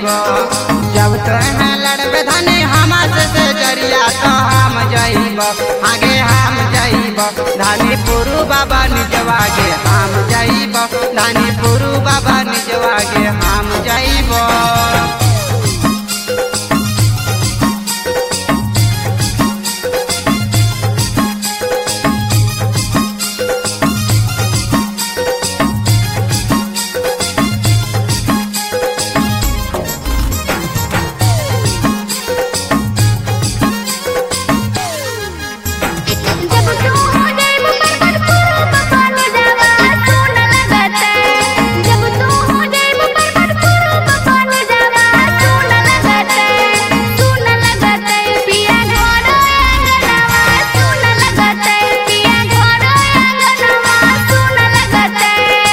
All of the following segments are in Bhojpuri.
जब तोहे लड़बे धनी हमर से जरिया तो हम जाइब आगे हम जाइब धानी पुरु बाबा निजवागे हम जाइब धानी पुरु बाबा निजवागे हम जाइब जब तू हो जाए पर्वत पूर्व पान जावा सुन लगते जब तू हो जाए पर्वत पूर्व पान जावा सुन लगते सुन लगते पिया घर आंगनवा सुन लगते पिया घर आंगनवा सुन लगते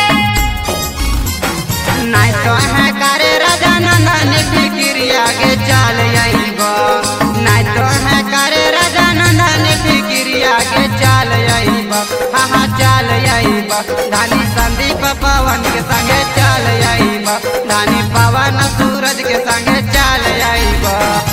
नहीं तो है करे राजा नंदन फिक्रिया के चाल आइब नहीं तो है करे राजा नंदन फिक्रिया के चाल आइब हाँ हाँ चाल आइब धानी संदीप पवन के संगे चाल आइब धानी पवन सूरज के संगे चाल आइब